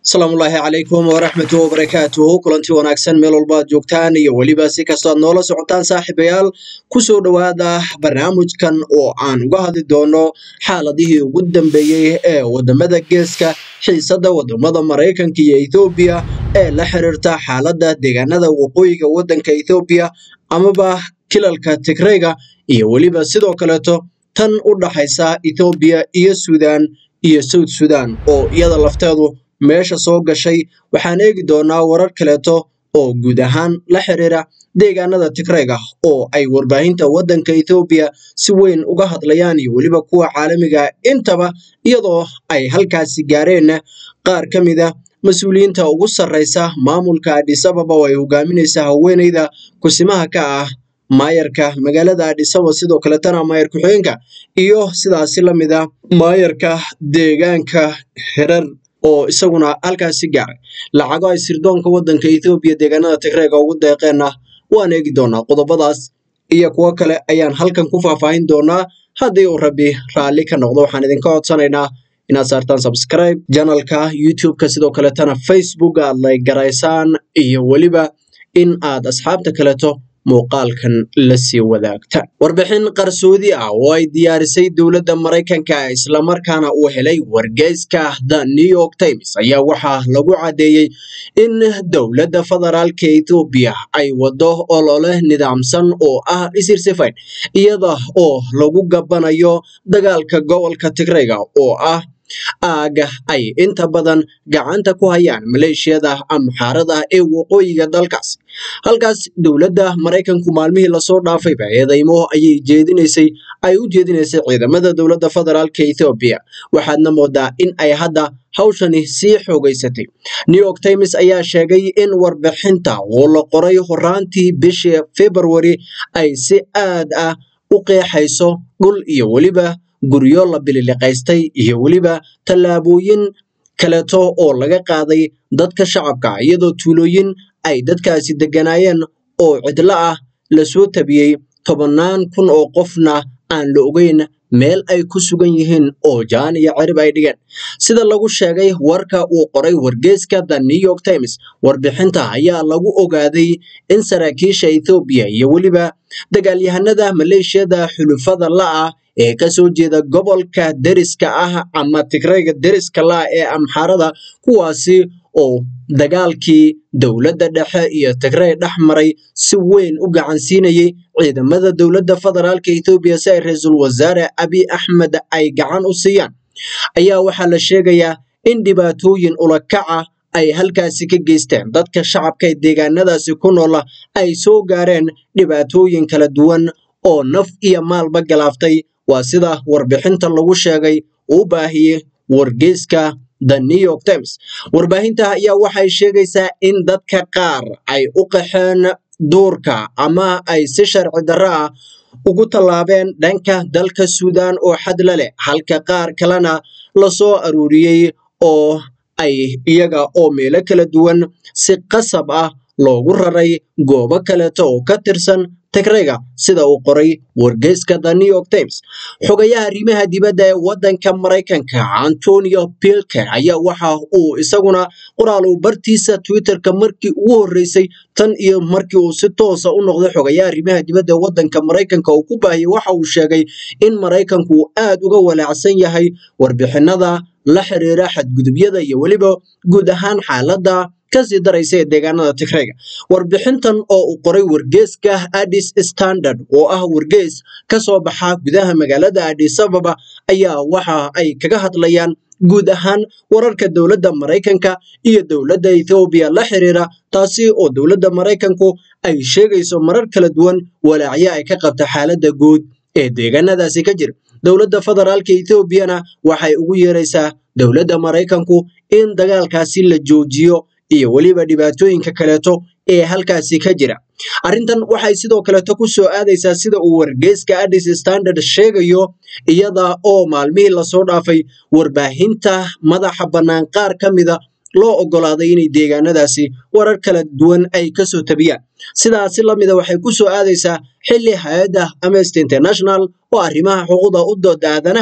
asalaamullaahi calaykum waraxmatu wabarakaatuhu kulanti wanaagsan meel walba ad joogtaan iyo weliba si kastoo aad noola socotaan saaxiibayaal kusoo dhowaada barnaamijkan oo aan uga hadli doono xaaladihii ugu dambeeyey ee wadamada geeska xiisada wadamada maraykanka iyo ethoobiya ee la xiriirta xaaladda deegaanada waqooyiga waddanka ethoobiya amaba kilalka tigreyga iyo weliba sidoo kaleeto tan u dhaxaysa ethoobiya iyo suudaan iyo south sudan oo iyada lafteedu meesha soo gashay waxaan eegi doonaa warar kaleeto oo guud ahaan la xiriira deegaanada tigreyga oo ay warbaahinta waddanka ethoobiya si weyn uga hadlayaan iyo weliba kuwa caalamiga intaba iyadoo ay halkaasi gaareen qaar ka mid a mas-uuliyiinta ugu sarreysa maamulka adhisababa oo ay hogaaminaysa haweeneyda kusimaha ka ah maayarka magaalada adhisaba sidoo kaletana maayar ku-xigeenka iyo sidaasi la mid a maayarka deegaanka hirar oo isaguna halkaasi gaaray lacago ay sirdoonka waddanka ethoobiya deegaanada tigreega ugu deeqeenna waan eegi doonaa qodobadaas iyo kuwo kale ayaan halkan ku faahfaahin doonaa haddii uu rabbi raalli ka noqdo waxaan idinka codsanaynaa inaad saartaan subscribe janalka youtube-ka sidoo kaletana facebook aad lay garaysaan iyo weliba in aad asxaabta kaleto muuqaalkan la sii wadaagta warbixin qarsoodi ah oo ay diyaarisay dowladda maraykanka islamarkaana uu helay wargeyska the new york times ayaa waxaa lagu caddeeyey in dowladda federaalka ethoobiya ay wado olole nidaamsan oo ah isirsifayn iyada oo lagu gabanayo dagaalka gobolka tigreyga oo ah aaga ay inta badan gacanta ku hayaan maleeshiyada amxaarada ee waqooyiga dalkaas halkaas dowladda maraykanku maalmihii lasoo dhaafayba eedeymo ayay jeedinaysay ay u jeedinaysay ciidamada dowladda federaalka ethoobiya waxaadna moodaa in ay hadda hawshani sii xoogaysatay new york times ayaa sheegay in warbixinta oo la qoray horaantii bishii february ay si aad ah u qeexayso dhul iyo weliba guryo la bililiqaystay iyo weliba tallaabooyin kaleeto oo laga qaaday dadka shacabka iyadoo tuulooyin ay dadkaasi degganaayeen oo cidlo ah lasoo tabiyey tobannaan kun oo qofna aan la ogeyn meel ay ku sugan yihiin oo jaan iyo cirib ay dhigeen sida lagu sheegay warka uu qoray wargeyska the new york times warbixinta ayaa lagu ogaaday in saraakiisha ethoobiya iyo weliba dagaalyahanada maleeshiyada xulufada la-ah ee kasoo jeeda gobolka deriska ah ama tigreyga deriska la-ah ee amxaarada kuwaasi oo dagaalkii dowladda dhexe iyo tigrey dhex maray si weyn u gacansiinayay ciidamada dowladda federaalka ethoobiya si ay ra-iisul wasaare abiy axmed ay gacan u siiyaan ayaa waxaa la sheegayaa in dhibaatooyin ulakaca ay halkaasi ka geysteen dadka shacabka ee deegaanadaasi ku noola ay soo gaareen dhibaatooyin kala duwan oo naf iyo maalba galaaftay waa sida warbixinta lagu sheegay uu baahiyey wargeyska the new york times warbaahinta ayaa waxay sheegaysaa in dadka qaar ay u qaxeen duurka ama ay si sharci darro ah ugu tallaabeen dhanka dalka suudaan oo xadla leh halka qaar kalena lasoo aruuriyey oo ay iyaga oo meelo kala duwan si qasab ah loogu raray goobo kaleeto oo ka tirsan tigreyga sida uu qoray wargeyska the new york times xogayaha arrimaha dibadda ee waddanka maraykanka antonio pilker ayaa waxa uu isaguna qoraal uu bartiisa twitterka markii ugu horreysay tan iyo markii uu si toosa u noqday xogayaha arrimaha dibadda ee waddanka maraykanka uu ku baahiyey waxa uu sheegay in maraykanku uu aad uga walaacsan yahay warbixinada la xiriira xadgudubyada iyo weliba guud ahaan xaaladda kasii daraysa ee deegaanada tigreyga warbixintan oo uu qoray wargeyska addis standard oo ah wargeys ka soo baxa gudaha magaalada addis ababa ayaa waxa ay kaga hadlayaan guud ahaan wararka dowladda maraykanka iyo dowladda ethoobiya la xiriira taasi oo dowladda maraykanku ay sheegayso marar kala duwan walaacyo ay ka qabta xaaladda guud ee deegaanadaasi ka jira dowladda federaalka ethoobiyana waxay ugu yeeraysaa dowladda maraykanku in dagaalkaasi la joojiyo iyo weliba dhibaatooyinka kaleeto ee halkaasi ka jira arrintan waxay sidoo kaleeto ku soo aadaysaa sida uu wargeyska addis standard sheegayo iyada oo maalmihii lasoo dhaafay warbaahinta madaxa bannaan qaar ka mida loo oggolaaday inay deegaanadaasi warar kala duwan ay kasoo tabiyaan sidaasi lamida waxay ku soo aadaysaa xilli hay-adda amnesty international oo arrimaha xuquuqda u dooda aadanaha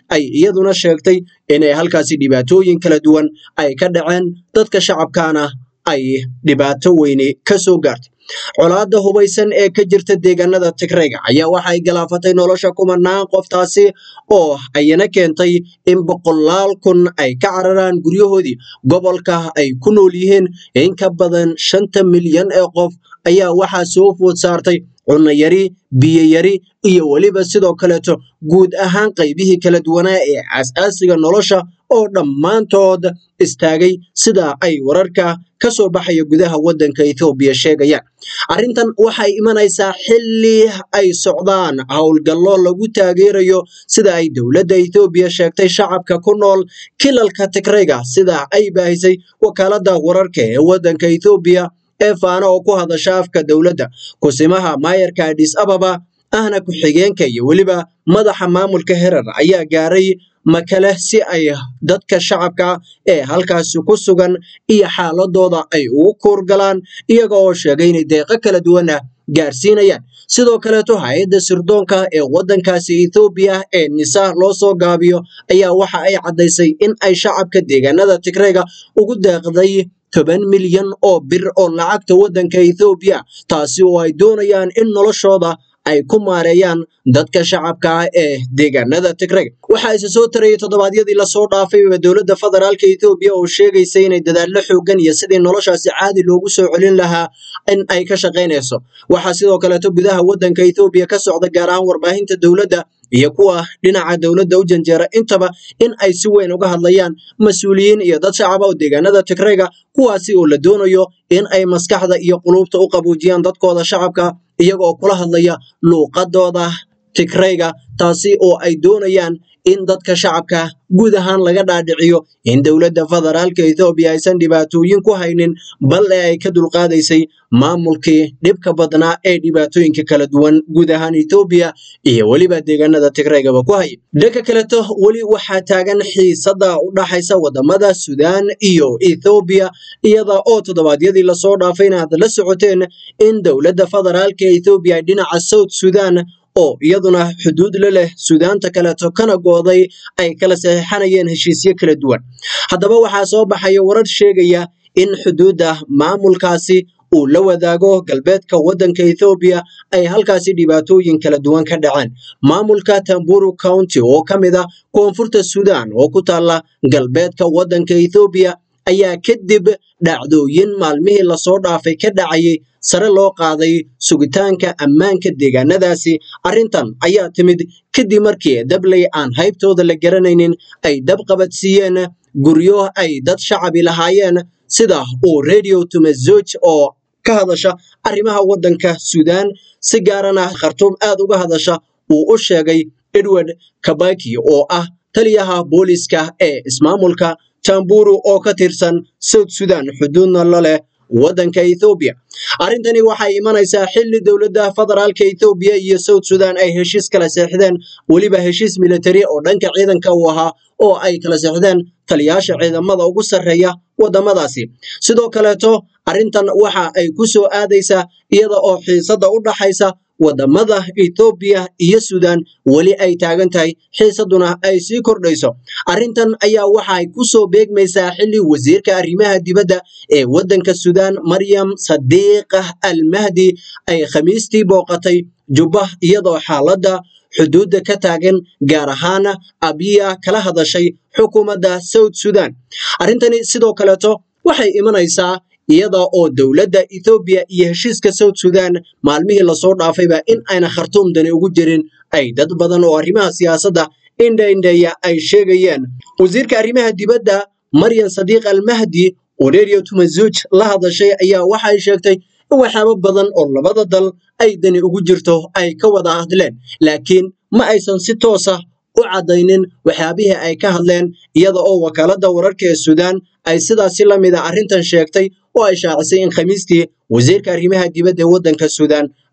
ay iyaduna sheegtay inay halkaasi dhibaatooyin kala duwan ay ka dhaceen dadka shacabkaana ay dhibaato weyne ka soo gaartay colaadda hubaysan ee ka jirta deegaanada tigrayga ayaa waxay galaafatay nolosha kumanaan qoftaasi oo ayana keentay in boqolaal kun ay ka cararaan guryahoodii gobolka ay ku nool yihiin in ka badan shanta milyan ee qof ayaa waxaa soo food saartay cunno yari biyo yari iyo weliba sidoo kaleeto guud ahaan qaybihii kala duwanaa ee aas-aasiga nolosha oo dhammaantood istaagay sida ay wararka ka soo baxaya gudaha waddanka ethoobiya sheegayaan arrintan waxay imanaysaa xilli ay socdaan howlgallo lagu taageerayo sida ay dowladda ethoobiya sheegtay shacabka ku nool kilalka tigrayga sida ay baahisay wakaaladda wararka ee waddanka ethoobiya ee faana oo ku hadasha afka dowladda kusimaha maayarka adis ababa ahna ku-xigeenka iyo weliba madaxa maamulka herar ayaa gaaray makale si ay dadka shacabka ee halkaasi ku sugan iyo xaaladooda ay ugu kuurgalaan iyaga oo sheegay inay deeqo kala duwan ah gaarsiinayaan sidoo kaleeto hay-adda sirdoonka ee waddankaasi ethoobiya ee nisa loo soo gaabiyo ayaa waxa ay caddaysay in ay shacabka deegaanada tigrayga ugu deeqday toban milyan oo bir oo lacagta waddanka ethoobiya taasi oo ay doonayaan in noloshooda ay ku maareeyaan dadka shacabka ah ee deegaanada tigrayga waxaa isa soo tarayay toddobaadyadii lasoo dhaafayba dowladda federaalka ethoobiya oo sheegaysa inay dadaallo xoogan iyo sidii noloshaasi caadi loogu soo celin lahaa in ay ka shaqaynayso waxaa sidoo kaleeto gudaha waddanka ethoobiya ka socda gaar ahaan warbaahinta dowladda iyo kuwa dhinaca dowladda u janjeera intaba in ay si weyn uga hadlayaan mas-uuliyiin iyo dad shacaba oo deegaanada tigrayga kuwaasi oo la doonayo in ay maskaxda iyo quluubta u qabuujiyaan dadkooda shacabka iyagoo kula hadlaya luuqadooda tigrayga taasi oo ay doonayaan in dadka shacabka guud ahaan laga dhaadhiciyo in dowladda federaalka ethoobiya aysan dhibaatooyin ku haynin bal ee ay ka dulqaadaysay maamulkii dhibka badnaa ee dhibaatooyinka kala duwan guud ahaan ethoobiya iyo weliba deegaanada tigraygaba ku haya dhanka kaleto weli waxaa taagan xiisada u dhaxaysa wadamada suudaan iyo ethoobiya iyada oo toddobaadyadii lasoo dhaafayna aad la socoteen in dowladda federaalka ethoobiya ay dhinaca south sudan oo iyaduna xuduud la leh suudaanta kaleeto kana gooday ay kala saxiixanayeen heshiisyo kala duwan haddaba waxaa soo baxaya warar sheegaya in xuduudda maamulkaasi uu la wadaago galbeedka waddanka ethoobiya ay halkaasi dhibaatooyin kala duwan ka dhaceen maamulka tamburu county oo ka mid ah koonfurta suudaan oo ku taalla galbeedka waddanka ethoobiya ayaa kadib dhacdooyin maalmihii lasoo dhaafay ka dhacayay sare loo qaaday sugitaanka ammaanka deegaanadaasi arrintan ayaa timid kadib markii dabley aan haybtooda la garanaynin ay dab qabadsiiyeen guryo ay dad shacabi lahaayeen sida uu radio tumazoj oo ka hadasha arrimaha waddanka suudaan si gaarana khartuum aad uga hadasha uu u sheegay edward kabaki oo ah taliyaha booliska ee ismaamulka tamburu oo ka tirsan south sudan xuduudna la leh waddanka ethoobiya arrintani waxay imanaysaa xilli dowladda federaalka ethoobiya iyo south sudan ay heshiis kala seexdeen weliba heshiis militari oo dhanka ciidanka uu ahaa oo ay kala seexdeen taliyaasha ciidamada ugu sarreeya waddamadaasi sidoo kaleeto arrintan waxa ay ku soo aadaysaa iyada oo xiisada u dhaxaysa waddamada ethoobiya iyo suudaan weli ay taagan tahay xiisaduna ay sii kordhayso arrintan ayaa waxay ku soo beegmaysaa xilli wasiirka arrimaha dibadda ee waddanka suudaan maryam sadiiqah al mahdi ay khamiistii booqatay jubba iyadoo xaaladda xuduudda ka taagan gaar ahaan abiya kala hadashay xukuumadda south sudan arrintani sidoo kaleeto waxay imanaysaa iyada oo dowladda ethoobiya iyo heshiiska south sudan maalmihii lasoo dhaafayba in ayna khartuum dani ugu jirin ay dad badan oo arrimaha siyaasadda indhaindheeya ay sheegayeen wasiirka arrimaha dibadda maryan sadiiq almahdi oo radio tumazuj la hadashay ayaa waxay sheegtay in waxyaabo badan oo labada dal ay dani ugu jirto ay ka wada hadleen laakiin ma aysan si toosa u caddaynin waxyaabihii ay ka hadleen iyada oo wakaaladda wararka ee suudaan ay sidaasi la mid a arrintan sheegtay oo ay shaacisay in khamiistii wasiirka arrimaha dibadda ee waddanka suudaan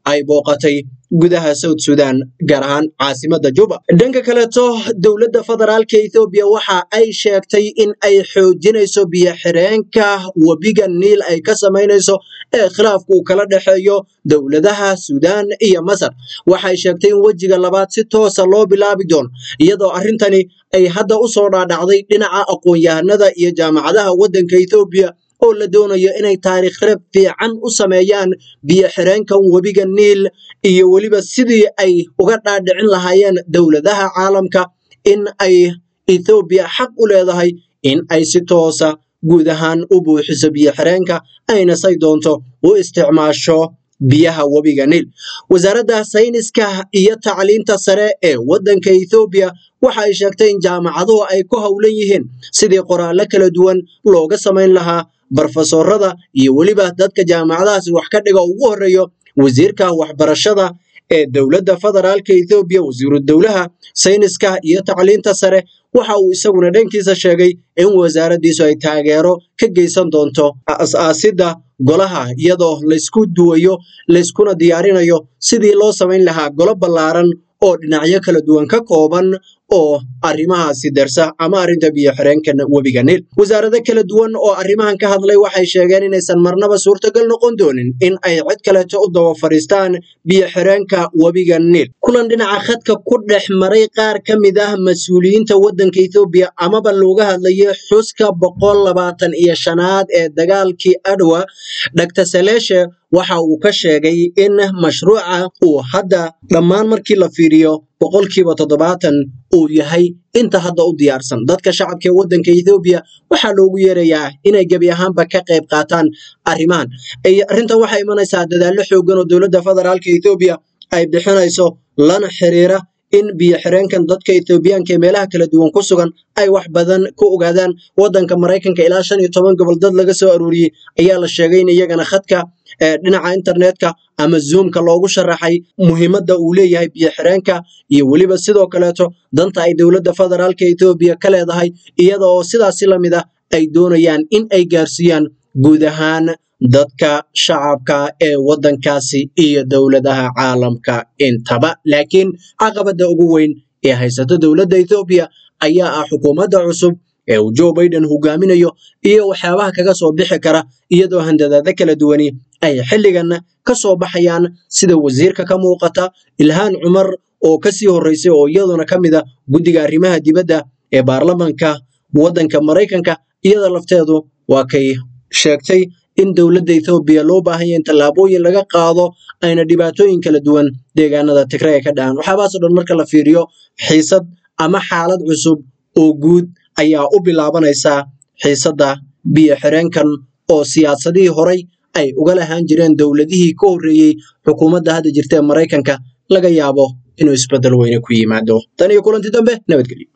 ay booqatay gudaha south sudan gaar ahaan caasimadda juba dhanka kaleeto dowladda federaalka ethoobiya waxa ay sheegtay in ay xoojinayso biyo-xireenka webiga niil ay ka samaynayso ee khilaafku uu kala dhexeeyo dowladaha suudaan iyo masar waxay sheegtay in wejiga labaad si toosa loo bilaabi doono iyadoo arrintani ay hadda u soo dhaadhacday dhinaca aqoon-yahanada iyo jaamacadaha waddanka ethoobiya oo la doonayo inay taariikh reeb fiican u sameeyaan biyo-xireenkan webiga niil iyo weliba sidii ay uga dhaadhicin lahaayeen dowladaha caalamka in ay ethoobiya xaq u leedahay in ay si toosa guud ahaan u buuxiso biyo-xireenka ayna say doonto u isticmaasho biyaha webiga niil wasaaradda sayniska iyo tacliinta sare ee waddanka ethoobiya waxa ay sheegtay in jaamacaduhu ay ku howlan yihiin sidii qoraallo kala duwan looga samayn lahaa barofesorada iyo weliba dadka jaamacadahaasi wax ka dhiga ugu horreeyo wasiirka waxbarashada ee dowladda federaalka ethoobiya wasiiru dowlaha sayniska iyo tacliinta sare waxa uu isaguna dhankiisa sheegay in wasaaraddiisu ay taageero ka geysan doonto as-aasidda golaha iyadoo laysku duwayo layskuna diyaarinayo sidii loo samayn lahaa golo ballaaran oo dhinacyo kala duwan ka kooban oo arrimahaasi dersa ama arrinta biyo-xireenkan webiga niil wasaarado kala duwan oo arrimahan ka hadlay waxay sheegeen inaysan marnaba suurtagal noqon doonin in ay cid kaleeto u daba fadhiistaan biyo-xireenka webiga niil kulan dhinaca khadka ku dhex maray qaar ka mid ah mas-uuliyiinta waddanka ethoobiya amaba looga hadlayay xuska boqol labaatan iyo shanaad ee dagaalkii adwa dr saleeshe waxa uu ka sheegay in mashruuca uu hadda dhammaan markii la fiiriyo boqolkiiba toddobaatan uu yahay inta hadda u diyaarsan dadka shacabka ee waddanka ethoobiya waxaa loogu yeerayaa inay gebi ahaanba ka qayb qaataan arrimahan arrintan waxay imanaysaa dadaallo xoogan oo dowladda federaalka ethoobiya ay bixinayso lana xiriira in biyo-xireenkan dadka ethoobiyaanka ee meelaha kala duwan ku sugan ay wax badan ku ogaadaan waddanka maraykanka ilaa shan iyo toban gobol dad laga soo aruuriyey ayaa la sheegay in iyagana khadka dhinaca internetka ama zoomka loogu sharaxay muhiimadda uu leeyahay biyo-xireenka iyo weliba sidoo kaleeto danta ay dowladda federaalka ethoobiya ka leedahay iyada oo sidaasi la mid ah ay doonayaan in ay gaarsiiyaan guud ahaan dadka shacabka ee waddankaasi iyo dowladaha caalamka intaba laakiin caqabadda ugu weyn ee haysato dowladda ethoobiya ayaa ah xukuumadda cusub ee uu joe biden hogaaminayo iyo waxyaabaha kaga soo bixi kara iyadoo handadaado kala duwani ay xilligan ka soo baxayaan sida wasiirka ka muuqata ilhaan cumar oo kasii horreysay oo iyaduna ka mid a guddiga arrimaha dibadda ee baarlamanka waddanka maraykanka iyada lafteedu waa kay sheegtay in dowladda ethoobiya loo baahan yahay in tallaabooyin laga qaado ayna dhibaatooyin kala duwan deegaanada tigray ka dhahan waxyaabahaasoo dhan marka la fiiriyo xiisad ama xaalad cusub oo guud ayaa u bilaabanaysaa xiisadda biyo-xireenkan oo siyaasadihii horay ay uga lahaan jireen dowladihii ka horreeyey xukuumadda hadda jirta ee maraykanka laga yaabo inuu isbeddel weyne ku yimaado tan iyo kulanti dambe nabadgelyo